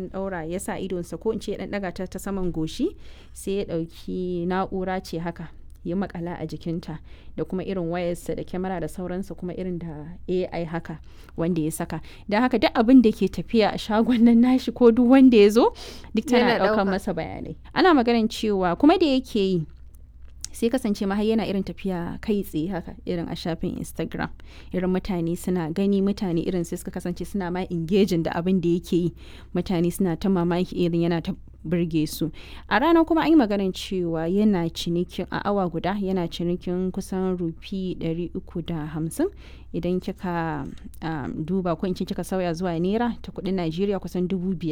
ɗan ɗaura ya sa idonsa ko in ce ya ɗan ɗaga ta ta saman goshi sai ya ɗauki na'ura ce haka ya makala a jikinta da kuma irin wayarsa da kyamara da sauransa kuma irin da AI haka wanda ya saka don haka duk abin da ke tafiya a shagon nan nashi ko duk wanda ya zo duk tana Yana ɗaukar ɗauka. masa bayanai ana maganin cewa kuma da yake yi sai kasance ma har yana irin tafiya kai tsaye haka irin a shafin instagram irin mutane suna gani mutane irin sai suka kasance suna ma engaging da abin da yake yi mutane suna ta mamaki irin yana ta burge su a rana kuma an yi maganin cewa yana cinikin a awa guda yana cinikin kusan rufi 350 idan kika um, duba ko in ce kika sauya zuwa naira ta kudin najeriya kusan dubu biyar